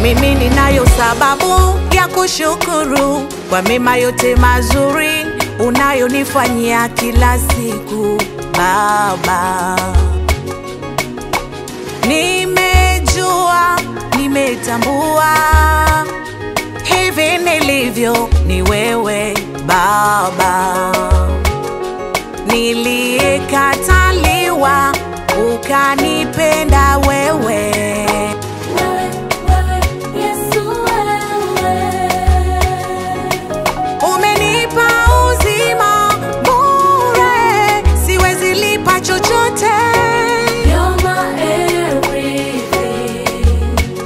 mimi ninayo sababu ya kushukuru kwa mema yote mazuri unayonifanyia kila siku Baba. Nimejua, nimetambua hivi nilivyo ni wewe Baba, niliyekataliwa ukanipenda wewe. Wewe, wewe, Yesu wewe. Umenipa uzima bure, siwezi lipa chochote. You're my everything.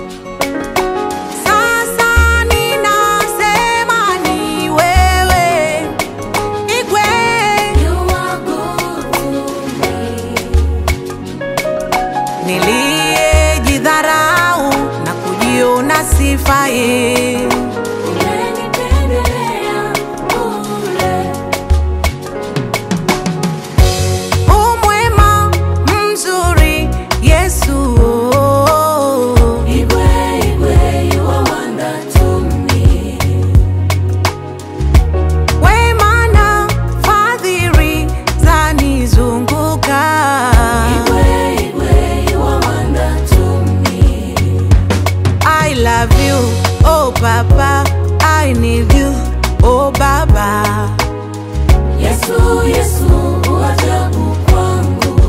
Sasa ninasema ni wewe Igwe, You are good to me. niliyejidharau na kujiona sifai. Umenipendelea bure. Umwema mzuri Yesu, Igwe, Igwe, you are wonder to me. wema na fadhili zanizunguka. Igwe, Igwe, you are wonder to me. I love you, oh Papa. I need you, oh Baba. Yesu, Yesu, uajabu kwangu.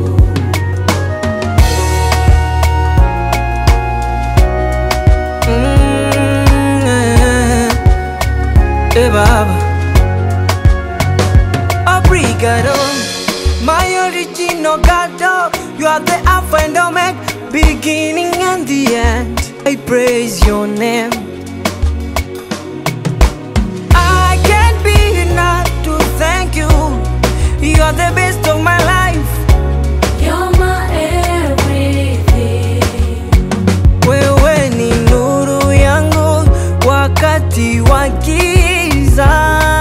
Mm, eh, Baba. Obrigado, my original God. You are the Alpha and Omega, beginning and the end. I praise your name. I can't be enough to thank you. You are the best of my life. You're my everything. Wewe ni nuru yangu wakati wa giza.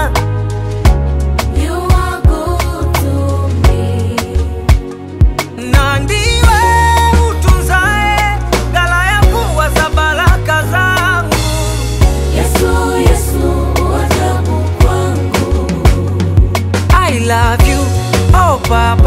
You are good to me. na ndiwe utunzae ghala ya kuwa za baraka zangu. Yesu, Yesu, uajabu kwangu. I love you, oh Papa.